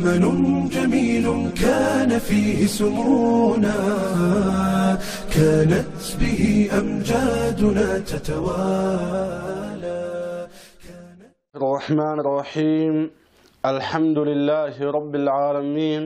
زمن جميل كان فيه سمونا كانت به أمجادنا تتوالى الرحمن الرحيم الحمد لله رب العالمين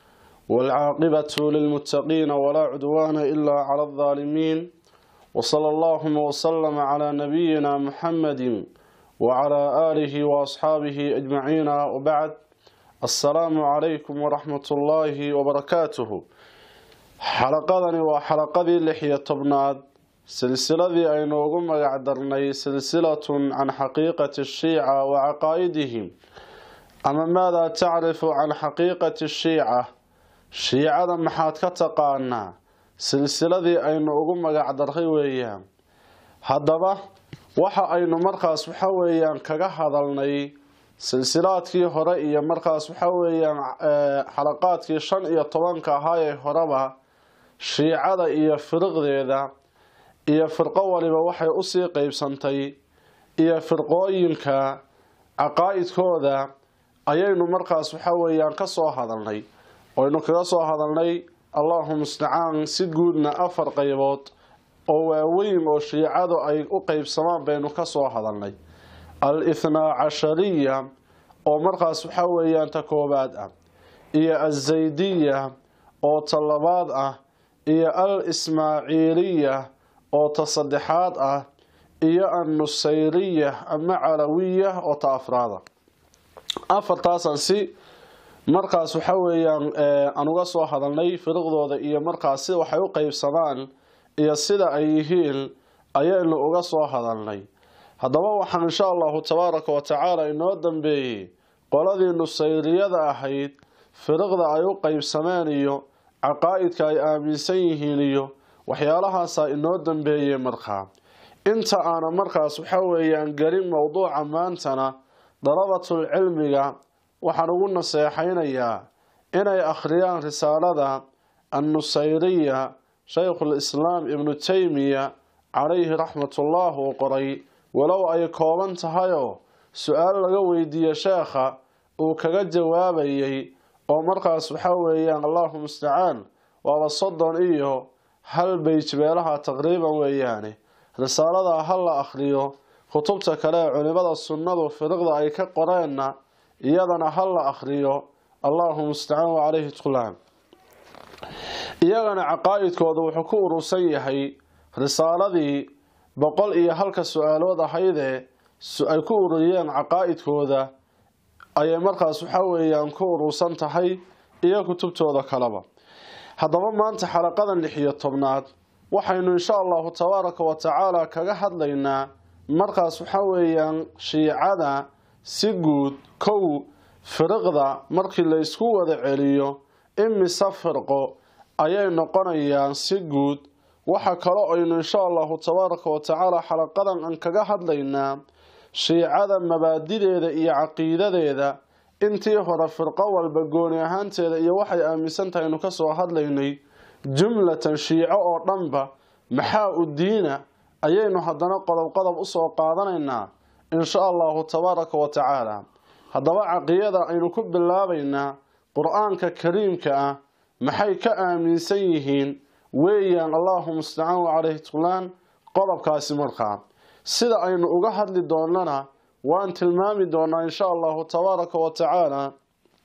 والعاقبة للمتقين ولا عدوان إلا على الظالمين وصلى اللهم وسلم على نبينا محمد وعلى آله وأصحابه أجمعين وبعد السلام عليكم ورحمة الله وبركاته xalaqadani waa xalaqadii lix iyo tobnaad silsiladii aynu ugu magac darnay silsilatun can xaqiiqati shiica wa caqaa'idihim ama maadaa tacrifu can xaqiiqati shiica shiicada maxaad ka taqaanaa silsiladii aynu ugu magac darray weeyaan haddaba waxa aynu markaas waxa weeyaan kaga hadalnay silsilaadkii hore iyo markaas waxa weeyaan xalaqaadkii shan iyo tobanka ahaa ee horeba shiicada iyo firiqdeeda iyo firqo waliba waxay usii qeybsantay iyo firqooyinka caqaa-idkooda ayaynu markaas waxa weeyaan kasoo hadalnay oynu kaga soo hadalnay allahu mustacaan si guudna afar qeybood oo waaweyn oo shiicadu ay u qeybsamaan baynu kasoo hadalnay al ithnaa cashariya oo markaas waxa weeyaan ta koobaad ah iyo azaydiya oo ta labaad ah iyo al ismaaciiliya oo ta saddexaad ah iyo annusayriya ama calawiya oo ta afraada afartaasaan si markaas waxa weeyaan aan uga soo hadalnay firiqdooda iyo markaas sida waxay u qeybsamaan iyo sida ay yihiin ayaynu uga soo hadalnay haddaba waxaan insha allahu tabaaraka wa tacaala inoo dambeeyey qoladii nusayriyada ahayd firiqda ay u qeybsameen iyo caqaa-idka ay aaminsan yihiin iyo waxyaalahaasa inoo dambeeyey markaa inta aana markaas waxa weeyaan gelin mowduuca maantana dalabatul cilmiga waxaan ugu naseexaynayaa inay akhriyaan risaalada annusayriya shaykhul islaam ibnu taymiya calayhi raxmatullah uu qoray walow ay kooban tahayoo su-aal laga weydiiye sheekha uu kaga jawaabayay oo markaas waxa weeyaan allahu mustacaan waaba soddon iyo hal beyj beelaha taqriiban weeyaane risaaladaa ha la akhriyo kutubta kale ee culimada sunnadu firiqda ay ka qoreenna iyadana ha la akhriyo allahu mustacaan wacaleyhi tqulaam iyagana caqaa-idkooda wuxuu ku urursan yahay risaaladii boqol iyo halka su-aalood ahaydee ay ku ururiyeen caqaa-idkooda ayay markaas waxa weeyaan ku urursan tahay iyo kutubtooda kaleba haddaba maanta xalaqadan lix iyo tobnaad waxaynu insha allahu tabaaraka wa tacaala kaga hadlaynaa markaas waxa weeyaan shiicada si guud kow firiqda markii la isku wada celiyo imise firqo ayay noqonayaan si guud waxa kaloo aynu insha allahu tabaaraka wa tacaala xalaqadan aan kaga hadlaynaa shiicada mabaadideeda iyo caqiidadeeda intii hore firqo walba gooni ahaanteeda iyo waxay aaminsan tahay aynu kasoo hadlaynay jumlatan shiico oo dhanba maxaa u diina ayaynu haddana qodob qodob usoo qaadanaynaa insha allahu tabaaraka wa tacaala haddaba caqiyada aynu ku bilaabaynaa qur-aanka kariimka ah maxay ka aaminsan yihiin weeyaan allahu mustacaan wacaleyhi tqlaan qodobkaasi markaa sida aynu uga hadli doonana waan tilmaami doonaa insha allahu tabaaraka wa tacaala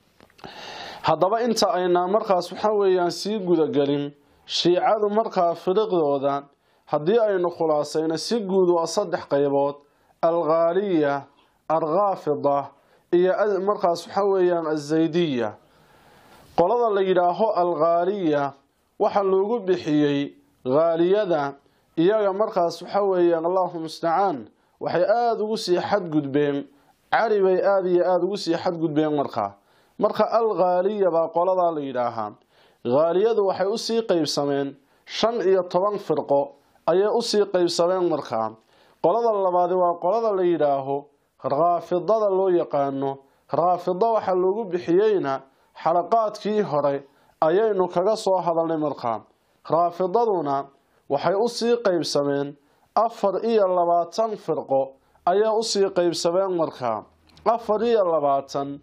haddaba inta aynaa markaas waxa weeyaan sii gudagelin shiicadu markaa firiqdooda haddii aynu khulaasayno si guud waa saddex qaybood alghaaliya alkhaafida iyo markaas waxa weeyaan azaydiya qolada la yidhaaho alghaaliya waxaa loogu bixiyey haaliyada iyaga markaas waxa weeyaan allahu mustacaan waxay aada ugu sii xadgudbeen cari bay aada iyo aada ugu sii xadgudbeen markaa marka alghaaliya baa qoladaa la yidhaahaa haaliyadu waxay usii qeybsameen shan iyo toban firqo ayay usii qeybsameen markaa qolada labaadi waa qolada la yidhaaho raafidada loo yaqaano raafida waxaa loogu bixiyeyna xalaqaadkii hore ayaynu kaga soo hadalnay markaa raafidaduna waxay usii qeybsameen afar iyo labaatan firqo ayay usii qeybsameen markaa afar iyo labaatan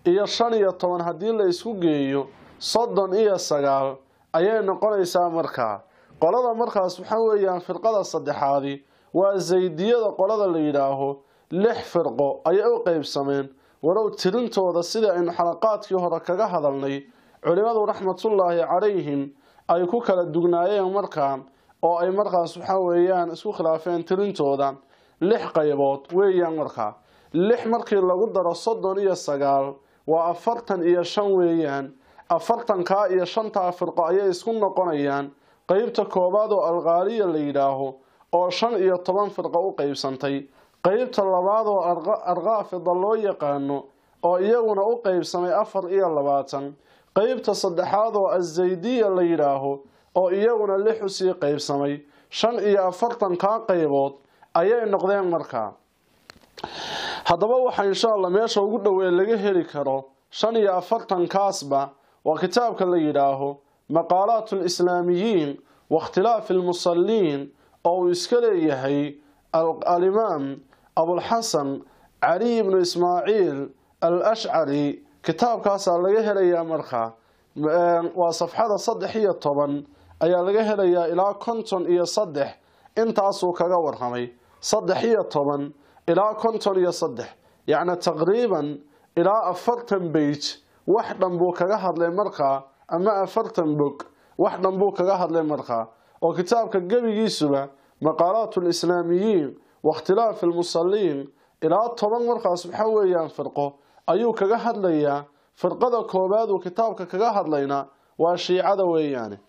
iyo shan iyo toban haddii la isku geeyo soddon iyo sagaal ayay noqonaysaa markaa qolada markaas waxaa weeyaan firqada saddexaadi waa zaydiyada qolada la yidhaaho lix firqo ayay u qeybsameen walow tirintooda sidii aynu xalaqaadkii hore kaga hadalnay culimadu raxmatullaahi calayhim ay ku kala dugnaayeen markaa oo ay markaas waxaa weeyaan isku khilaafeen tirintooda lix qaybood weeyaan markaa lix markii lagu daro soddon iyo sagaal waa afartan iyo shan weeyaan afartankaa iyo shantaa firqo ayay isku noqonayaan qeybta koowaad oo alqaaliya la yidhaaho oo shan iyo toban firqo u qeybsantay qeybta labaad oo arqaafida loo yaqaano oo iyaguna u qeybsamay afar iyo labaatan qeybta saddexaad oo azaydiya la yidhaaho oo iyaguna lix usii qeybsamay shan iyo afartankaa qaybood ayay noqdeen markaa haddaba waxaa insha allah meesha ugu dhowee laga heli karo shan iyo afartankaasba waa kitaabka la yidhaaho maqaalaat alislaamiyiin waاkhtilaafi almusaliin oo uu iska leeyahay alimaam abulxasan caliy ibnu ismaaciil al ashcari kitaabkaasaa laga helayaa markaa waa safxada saddex iyo toban ayaa laga helayaa ilaa konton iyo saddex intaasuu kaga warramay saddex iyo toban ilaa konton iyo saddex yacni taqriiban ilaa afartan beyj wax dhan buu kaga hadlay markaa ama afartan bog wax dhan buu kaga hadlay markaa oo kitaabka gebigiisuba maqaalaat lislaamiyiin waاkhtilaafi almusaliin ilaa toban markaas waxaa weeyaan firqo ayuu kaga hadlayaa firqada koowaad uu kitaabka kaga hadlayna waa shiicada weeyaane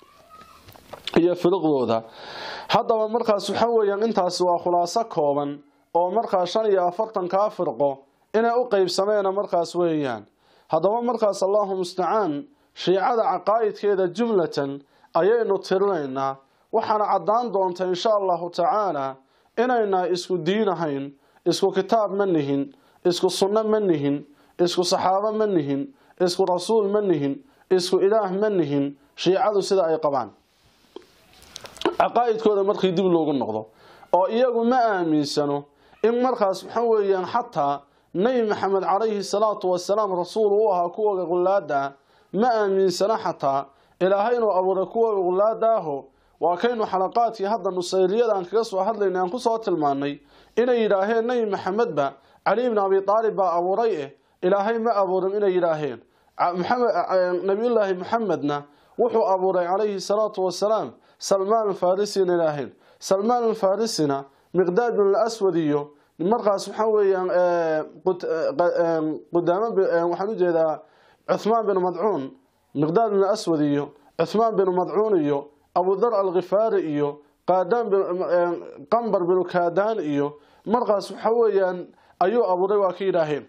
iyo firiqdooda haddaba markaas waxaa weeyaan intaasi waa khulaaso kooban oo markaa shan iyo afartankaa firqo inay u qeybsameena markaas weeyaan haddaba markaas allahu mustacaan shiicada caqaa'idkeeda jumlatan ayaynu tirinaynaa waxaana caddaan doonta insha allahu tacaala inaynaa isku diin ahayn isku kitaab ma nihin isku sunno ma nihin isku saxaabo ma nihin isku rasuul ma nihin isku ilaah ma nihin shiicadu sida ay qabaan caqaa'idkooda markii dib loogu noqdo oo iyagu ma aaminsano in markaas waxa weeyaan xataa nebi maxamed calayhi salaatu wasalaam rasuul u ahaa kuwa qullaada ma aaminsano xataa ilaahay inuu abuuray kuwa qullaada aho waa kaynu xalaqaadkii hadda nusayriyada aan kaga soo hadlaynay aan kusoo tilmaanay inay yidhaaheen nebi maxamedba cali ibni abi aalib baa abuuray eh ilaahay ma abuurin inay yidhaaheen nabiyullaahi maxamedna wuxuu abuuray calayhi salaatu wasalaam salmaan alfarisina ilaaheen salmaan alfarisina miqdaad bin alaswad iyo markaas waxaa weeyaan qudaamo waxaan ujeedaa cuthmaan bin madcuun miqdaad bin aswad iyo cuthmaan bin madcuun iyo abudar alkhifaari iyo qaadaan qambar binu kaadaan iyo markaas waxa weeyaan ayuu abuuray waa ka yidhaaheen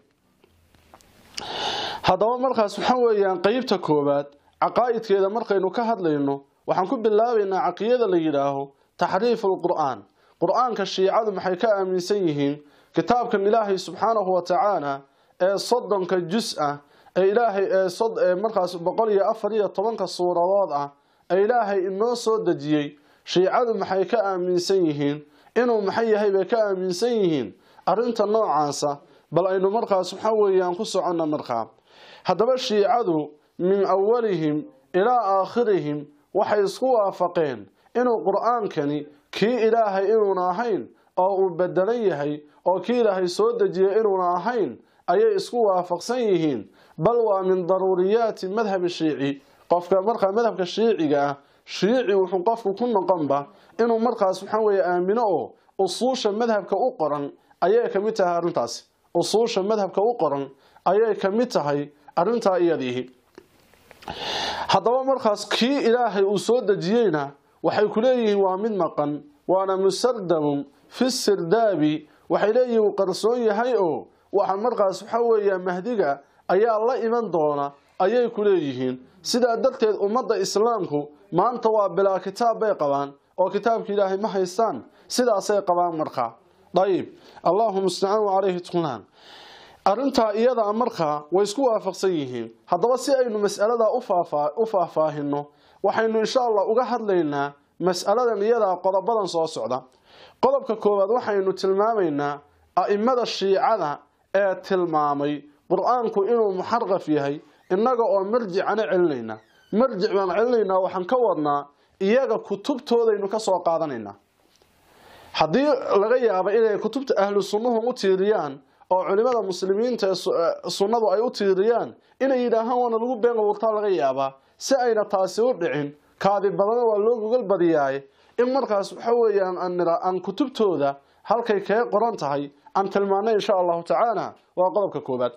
haddaba markaas waxa weeyaan qeybta koowaad caqaa'idkeeda markaynu ka hadlayno waxaan ku bilaabaynaa caqiyada la yidhaaho taxriifu lqur'aan qur-aanka shiicadu maxay ka aaminsan yihiin kitaabkan ilaahay subxaanahu wa tacaala ee soddonka jus ah ee ilaahay ee markaas boqol iyo afar iyo tobanka suuradood ah ee ilaahay inoo soo dejiyey shiicadu maxay ka aaminsan yihiin inuu maxay yahay bay ka aaminsan yihiin arrinta noocaasa bal aynu markaas waxa weeyaan ku soconna markaa haddaba shiicadu min awalihim ilaa aakhirihim waxay isku waafaqeen inuu qur-aankani kii ilaahay inuuna ahayn oo uu bedelan yahay oo kii ilaahay soo dejiyay inuuna ahayn ayay isku waafaqsan yihiin bal waa min daruuriyaati madhabi shiici qofka markaa madhabka shiiciga ah shiici wuxuu qofku ku noqonba inuu markaas waxaa weeye aamino oo usuusha madhabka u qoran ayay ka mid tahay arrintaasi usuusha madhabka u qoran ayay ka mid tahay arrintaa iyadiihi haddaba markaas kii ilaahay uu soo dejiyeyna waxay ku leeyihiin waa mid maqan waana musardamun fi sirdaabi waxay leeyihiin uu qarsoon yahay oo waxa markaas waxa weeya mahdiga ayaa la iman doona ayay ku leeyihiin sidaa darteed ummadda islaamku maanta waa bilaa kitaab bay qabaan oo kitaabka ilaahay ma haystaan sidaasay qabaan markaa dayib allahu mustacaan calayhi tqunaan arrintaa iyadaa markaa way isku waafaqsan yihiin haddaba si aynu mas'aladaa u faahfaahino waxaynu insha allah uga hadlaynaa mas'aladan iyadaa qodobadan soo socda qodobka koowaad waxaynu tilmaamaynaa a'imada shiicada ee tilmaamay qur-aanku inuu muxarqaf yahay innaga oo marjicana celinayna marjic baan celinaynaa waxaan ka wadnaa iyaga kutubtoodaynu ka soo qaadanaynaa haddii laga yaabo inay kutubta ahlu sunnuhu u tiiriyaan oo culimada muslimiinta ee sunnadu ay u tiiriyaan inay yidhaahaan waana lagu been abuurtaa laga yaabaa si ayna taasi u dhicin kaadi badana waa loo gogol badiyaaye in markaas waxa weeyaan aan kutubtooda halkay kaga qoran tahay aan tilmaanay insha allahu tacaala waa qodobka koobaad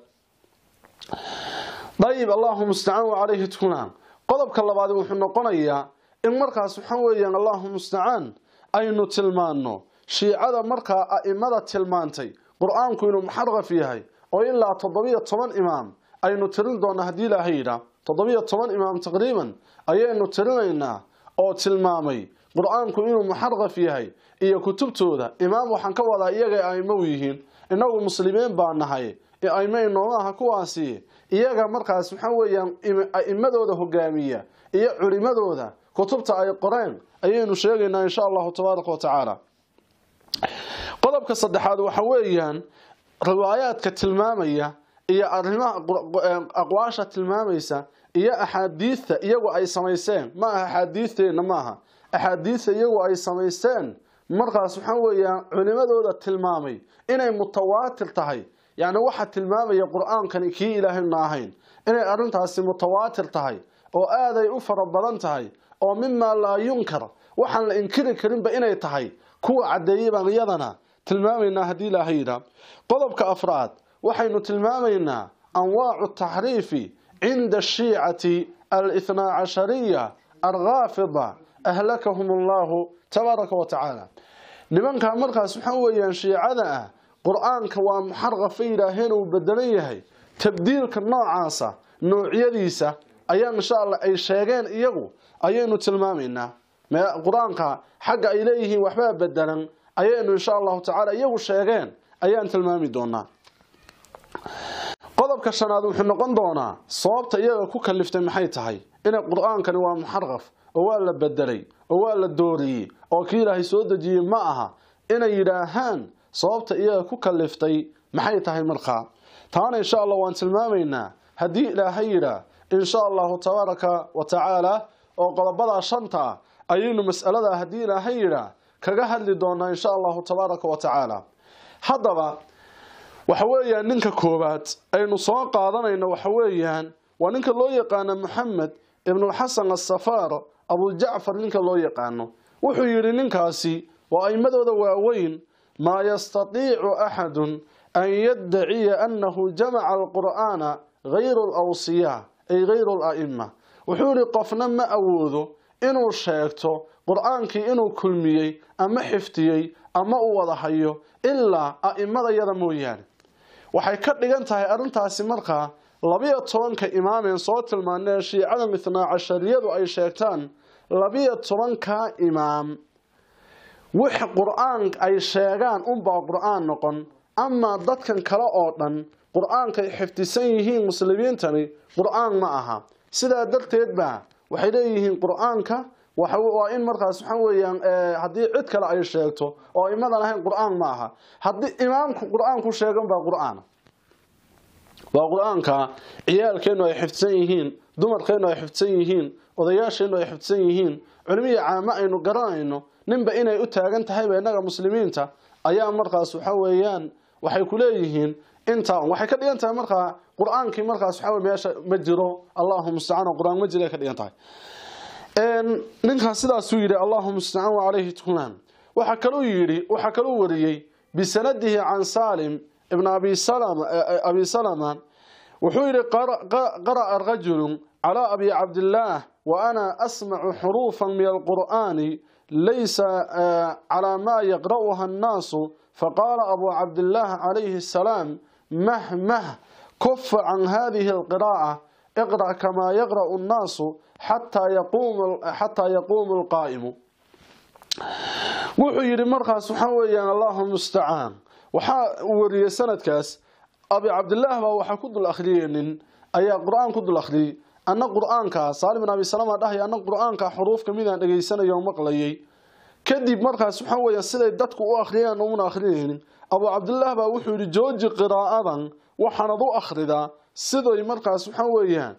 dayib allahu mustacaan wa calayhi tukunaan qodobka labaad wuxuu noqonayaa in markaas waxa weeyaan allahu mustacaan aynu tilmaanno shiicada markaa a'imada tilmaantay qur-aanku inuu muxarqaf yahay oo ilaa toddobiyo toban imaam aynu tirin doona haddii ilaahay yidhaa toddobiyo toban imaam taqriiban ayaynu tirinaynaa oo tilmaamay qur-aanku inuu muxarqaf yahay iyo kutubtooda imaam waxaan ka wadaa iyagay aimo u yihiin innagu muslimiin baa nahay aimo inoomaha kuwaasi iyaga markaas waxa weeyaan a'imadooda hogaamiya iyo culimadooda kutubta ay qoreen ayaynu sheegaynaa insha allahu tabaaraka wa tacaala qodobka saddexaad waxa weeyaan riwaayaadka tilmaamaya iyo arrimaha aqwaasha tilmaamaysa iyo axaadiidta iyagu ay samaysteen ma aha axaadiidteenna maaha axaadiidta iyagu ay samaysteen markaas waxa weeyaan culimadooda tilmaamay inay mutawaatir tahay yacni waxa tilmaamaya qur-aankani kii ilaahayna ahayn inay arrintaasi mutawaatir tahay oo aaday u fara badan tahay oo mimaa laa yunkar waxaan la inkiri karinba inay tahay kuwa caddeeyay baan iyadana tilmaamaynaa haddii ilaahay yidhaa qodobka afraad waxaynu tilmaamaynaa anwaacu taxriifi cinda ashiicati alithnaa cashariya alghaafida ahlakahum allahu tabaaraka wa tacaala nimankaa markaas waxaa weeyaan shiicada ah qur-aanka waa muxarqafa yidhaaheen uu bedelan yahay tabdiilka noocaasa noocyadiisa ayaa insha allah ay sheegeen iyagu ayaynu tilmaamaynaa qur-aanka xagga ay leeyihiin waxbaa bedelan ayaynu insha allahu tacaala iyagu sheegeen ayaan tilmaami doonaa qodobka shanaad wuxuu noqon doonaa sababta iyaga ku kaliftay maxay tahay inay qur-aankani waa muxarqaf oo waa la bedelay oo waa la dooriyey oo kii ilaahay soo dejiyey ma aha inay yidhaahaan sababta iyaga ku kaliftay maxay tahay markaa taana insha allah waan tilmaamaynaa haddii ilaahay yidhaa insha allahu tabaaraka wa tacaala oo qodobadaa shanta ayaynu mas'alada haddii ilaahay yidhaa kaga hadli doonaa insha allahu tabaaraka wa tacaala haddaba waxa weeyaan ninka koowaad aynu soo qaadanayno waxa weeyaan waa ninka loo yaqaano maxamed ibnulxasan asafaar abujacfar ninka loo yaqaano wuxuu yidhi ninkaasi waa aimadooda waaweyn maa yastatiicu axadun an yaddaciya annahu jamaca alqur'aana hayru alawsiyaa ay hayru ala'ima wuxuu yihi qofna ma awoodo inuu sheegto qur-aankii inuu kulmiyey ama xifdiyey ama uu wada hayo ilaa a'imadayada mooyaane waxay ka dhigan tahay arrintaasi markaa labiyo tobanka imaameen soo tilmaanee shiicada mithnaa cashariyadu ay sheegtaan labiyo tobankaa imaam wix qur-aan ay sheegaan unbaa qur-aan noqon amaa dadkan kale oo dhan qur-aankay xifdisan yihiin muslimiintani qur-aan ma aha sidaa darteed baa waxay leeyihiin qur-aanka waa in markaas waxa weeyaan haddii cid kale ay sheegto oo imadan ahayn qur-aan ma aha haddii imaamku qur-aanku sheegan baa qur-aan waa qur-aanka ciyaalkeenu ay xifdisan yihiin dumarkeenu ay xifdisan yihiin odayaasheenu ay xifdisan yihiin culimihii caamo aynu garanayno ninba inay u taagan tahayba innaga muslimiinta ayaa markaas waxa weeyaan waxay ku leeyihiin intaa waxay ka dhigan tahay markaa qur-aankii markaas waxa meesha ma jiro allahu mustacaan qur-aan ma jiro ay ka dhigan tahay ninkaas sidaasuu yidhi allahu mustacaan wacalayhi tukunaan waxaa kaluu yidhi waxaa kaluu wariyey bisanadihi can salim ibn abi salama wuxuu yidhi qara'a rajulu calaa abi cabdillaah wa ana asmacu xuruufan min alqur'aani laysa calaa maa yaqra'uha annaasu faqaala abu cabdillaah calayhi asalaam mah mah kufa can hadihi alqira'a iqra' kamaa yaqra'u annaasu xataa yaquumu alqaa'imu wuxuu yidhi markaas waxaa weeyaan allahu mustacaan waxaa wariyey sanadkaas abi cabdillaah baa waxaa ku dul akhriyey nin ayaa qur-aan ku dul akhriyey anna qur-aanka saalim bin abi salama dhahaya anna qur-aanka xuruuf kamidaan dhegeysanaya oo maqlayay kadib markaas waxa weeye siday dadku u akhriyaan una akhrinaynin abu cabdillaah baa wuxuu yidhi jooji qiraa'adan waxaanad u akhridaa siday markaas waxa weeyaan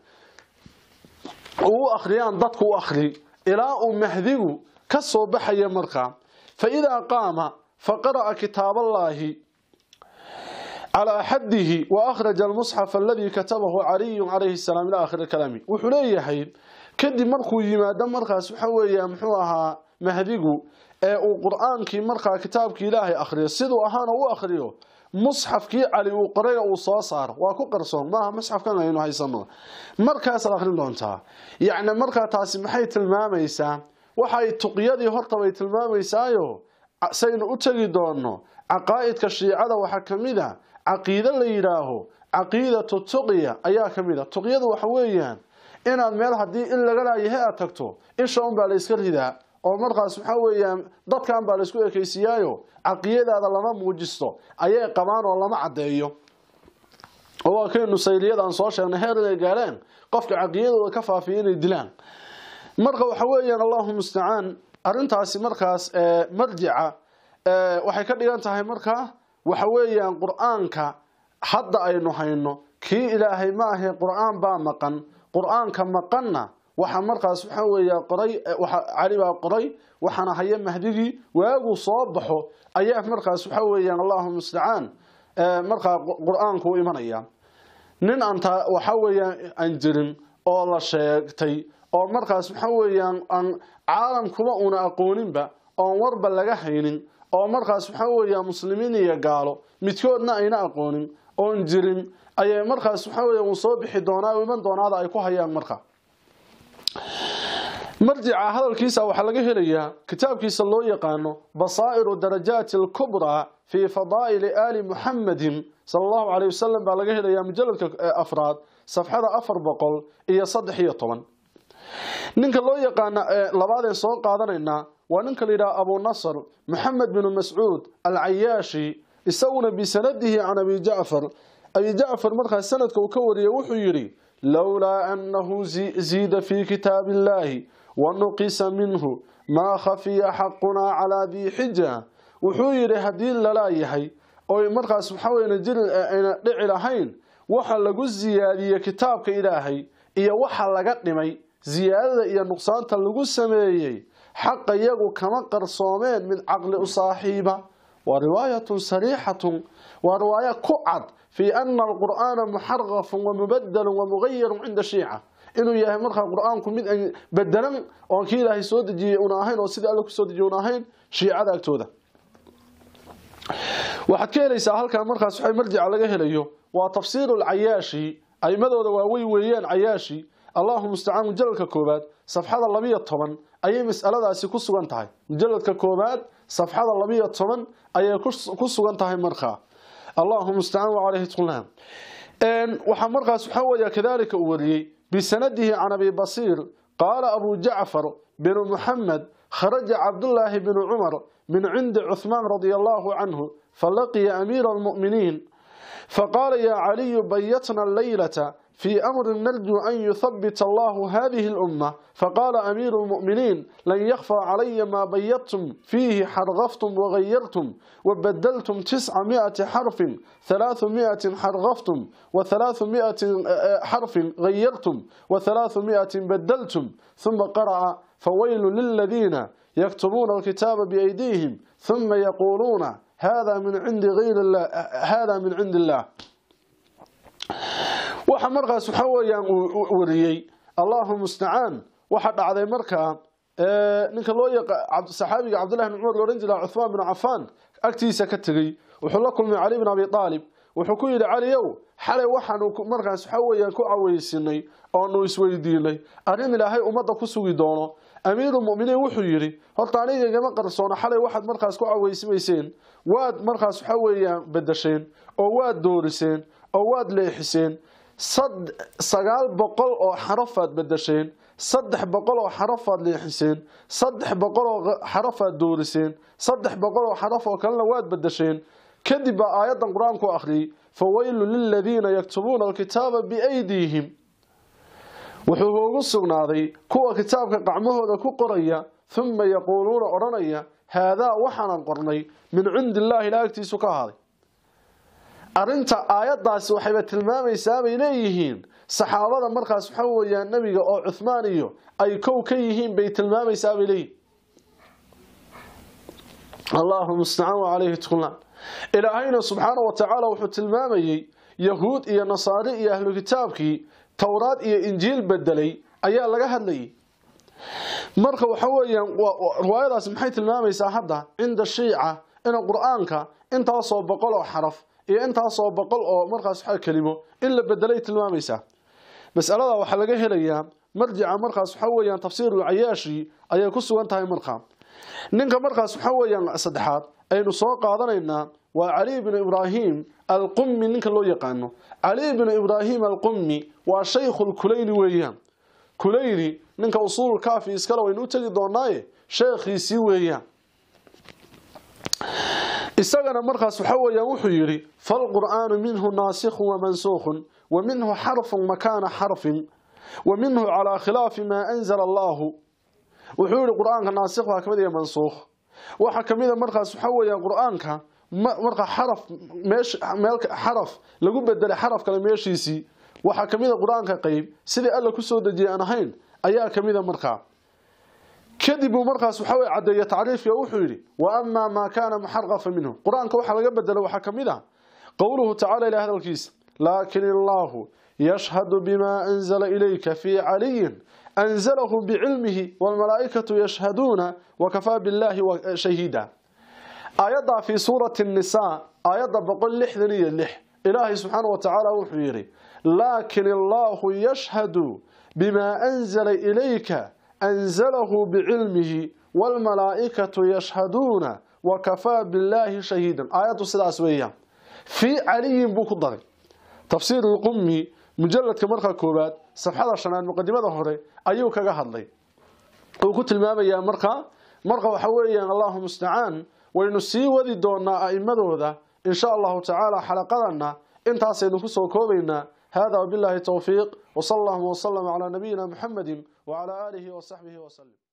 u akhriyaan dadku u akhri ilaa uu mahdigu ka soo baxaya markaa fa idaa qaama fa qara'a kitaaballaahi calaa xaddihi wa akhraja almusxaf aladii katabahu caliyun calayhi salaam ila aakhiri kalaami wuxuu leeyahay kadib markuu yimaado markaas waxa weeya muxuu ahaa mahdigu ee uu qur-aankii markaa kitaabkii ilaahay akhriyo siduu ahaana u akhriyo musxafkii cali uu qorayna uu soo saaro waa ku qarsoon maaha musxafkan aynu haysano markaasaad akhrin doontaa yacni markaa taasi maxay tilmaamaysaa waxay tuqyadii horta bay tilmaamaysaayo saynu u tegi doono caqaa'idka shiicada waxaa ka mid a caqiide la yidhaaho caqiidatu tuqya ayaa ka mid a tuqyadu waxa weeyaan inaad meel haddii in laga laayahay aad tagto isha unbaa la yska ridaa oo markaas waxa weeyaan dadkan baa laysku ekaysiiyaayo caqiyadaada lama muujisto ayay qabaan oo lama caddeeyo oo waa kay nusayliyadaan soo sheegnay heer inay gaareen qofka caqiyadooda ka faafiya inay dilaan marka waxa weeyaan allahu mustacaan arrintaasi markaas marjica waxay ka dhigan tahay markaa waxa weeyaan qur-aanka hadda aynu hayno kii ilaahay ma ahe qur-aan baa maqan qur-aanka maqanna waxa markaas waxa weeya qoray waxa cali baa qoray waxaana haya mahdigii waagu soo baxo ayaa markaas waxa weeyaan allahu mustacaan markaa qur-aanku u imanaya nin anta waxa weeyaan aan jirin oo la sheegtay oo markaas waxa weeyaan aan caalamkuba una aqooninba oon warba laga haynin oo markaas waxa weeyaan muslimiin iyo gaalo midkoodna ayna aqoonin oon jirin ayay markaas waxa weeya uu soo bixi doonaa iman doonaada ay ku hayaan marka marjica hadalkiisa waxaa laga helayaa kitaabkiisa loo yaqaano basaa'iru darajaati alkubraa fii fadaa'ili aali muxamadin sala allahu caleyh wasalam baa laga helayaa mujaladka afraad safxada afar boqol iyo saddex iyo toban ninka loo yaqaana labaadeen soo qaadanaynaa waa ninka la yidhaha abu nasr moxamed binu mascuud alcayaashi isaguna bisanadihi can abi jacfar abi jacfar markaas sanadka uu ka wariyay wuxuu yidhi lowlaa annahu ziida fii kitaabi illaahi wanuqisa minhu maa khafiya xaqunaa calaa dii xija wuxuu yidhi haddii lalaayahay oy markaas waxaweyna jiri ayna dhici lahayn waxa lagu siyaadiyey kitaabka ilaahay iyo waxa laga dhimay siyaadada iyo nuqsaanta lagu sameeyey xaqa iyagu kama qarsoomeen mid caqli u saaxiiba waa riwaayatun sariixatun waa riwaaya ku cad fii ana alqur'aana muxarafun wamubadalun wamugayarun cinda shiica inuu yahay markaa qur-aanku mid bedelan oon kii ilaahay soo dejiyey una ahayn oo sidii alle kusoo dejiye una ahayn shiicada agtooda waxaad ka helaysaa halkan markaas waxa marjica laga helayo waa tafsiiru lcayaashi aimadooda waaweyn weeyaan cayaashi allahu mustacaan mujaladka koobaad safxada labiyo toban ayay masaladaasi ku sugan tahay mujaladka koobaad safxada labiyo toban ayay ku sugan tahay markaa allahu mustacaan wacaleyhi tqullaan waxaa markaas waxaa weeya kadalika uu wariyey bisanadihi can abi basiir qaala abu jacfar binu muxamed kharaja cabdullaahi binu cumar min cindi cuhmaan radia allahu canhu falaqiya amiira almu'miniin faqaala yaa caliyu bayatna alleylata في أمر نرجو أن يثبت الله هذه الأمة فقال أمير المؤمنين لن يخفى علي ما بيضتم فيه حرغفتم وغيرتم وبدلتم تسعمائة حرف ثلاثمائة حرغفتم وثلاثمائة حرف غيرتم وثلاثمائة بدلتم ثم قرأ فويل للذين يكتبون الكتاب بأيديهم ثم يقولون هذا من عند غير الله هذا من عند الله waxa markaas waxa weeyaan uu wariyey allahu mustacaan waxa dhacday markaa ninka loo yaqa saxaabiga cabdullahi bin cumar oran jira cuthmaan bin cafaan agtiisa ka tegey wuxuu la kulmay cali bin abi aalib wuxuu ku yidhi caliyow xalay waxaanu markaas waxa weeyaan ku caweysinay oonu isweydiinay arrin ilaahay ummadda ku sugi doono amiirulmuminiin wuxuu yidhi horta aniga igama qarsoono xalay waxaad markaas ku caweysimayseen waad markaas waxa weeyaan bedasheen oo waad dooriseen oo waad leexiseen sagaal boqol oo xarafaad bedasheen saddex boqol oo xarafaad leexiseen saddex boqol oo xarafaad dooriseen saddex boqol oo xaraf oo kalena waad bedasheen kadib baa aayaddan qur-aanku akhriyey fawaylu liladiina yaktubuuna alkitaaba biaydiihim wuxuu ugu sugnaaday kuwa kitaabka qacmahooda ku qoraya huma yaquuluuna odhanaya haadaa waxaanan qornay min cindi illaahi ilaa agtiisu ka ahaaday arrinta aayaddaasi waxayba tilmaamaysaa bay leeyihiin saxaabada markaas waxa weeyaan nebiga oo cuhmaan iyo ay kow ka yihiin bay tilmaamaysaa bay leeyihin allahu mustacaan wa calayhi tuklaan ilaahayna subxaana wa tacaala wuxuu tilmaamayey yahuud iyo nasaari iyo ahlu kitaabkii towraad iyo injiil bedelay ayaa laga hadlayay marka waxa weeyaan riwaayadaasi maxay tilmaamaysaa hadda cinda shiica in qur-aanka intaasoo boqol oo xaraf iyo intaasoo boqol oo markaas waxa kelimo in la bedelay tilmaamaysaa masalada waxaa laga helayaa marjica markaas waxa weeyaan tafsiirul cayaashi ayay ku sugan tahay markaa ninka markaas waxa weeyaan saddexaad aynu soo qaadanaynaa waa cali bnu ibraahim alqummi ninka loo yaqaano cali bnu ibraahim alqummi waa shaykhul kulayni weeyaan kulayni ninka usuul kaafi iskale waynu u tegi doonaaye sheekhiisii weeyaan isagana markaas waxa weeyaan wuxuu yidhi falqur'aanu minhu naasikhun wamansuukhun wa minhu xarfun makaana xarfin wa minhu calaa khilaafi maa anzala allaahu wuxuu yihi qur-aanka naasikh waa kamid iyo mansuukh waxaa kamid a markaas waxa weeyaan qur-aanka marka xaraf meesh meel xaraf lagu bedelay xaraf kale meeshiisii waxaa kamid a qur-aanka qeyb sidii alla kusoo dejiyay aan ahayn ayaa kamid a markaa kadib uu markaas waxa weye caddeeye tacriifka wuxuu yidhi wa amaa maa kaana muxarqafa minhu qur-aanka waxaa laga bedelay waxaa kamid ah qowluhu tacala ilahi hadalkiisa laakin illaahu yashhadu bimaa anzala ilayka fii caliyin anzalahu bicilmihi waalmalaa'ikatu yashhaduuna wakafaa billaahi shahiida aayaddaa fii suurati nisaa aayadda boqol lixdan iyo lix ilaahay subxaana wa tacaala wuxuu yidhi laakin illaahu yashhadu bimaa anzala ilayka anzalahu bicilmihi waalmalaa'ikatu yashhaduuna wakafaa billaahi shahiidan aayaddu sidaas weeyaan fii caliyin buu ku daray tafsiir lqummi mujaladka markaa koowaad safxada shanaad muqadimada hore ayuu kaga hadlay uu ku tilmaamayaa markaa marka waxa weeyaan allahu mustacaan waynu sii wadi doonaa a'imadooda in sha allahu tacaala xalaqadana intaasaynu kusoo koobaynaa hada wabillahi towfiiq wsala allahuma wslama calaa nabiyina muxamedi wacalaa aalihi wasaxbihi waslem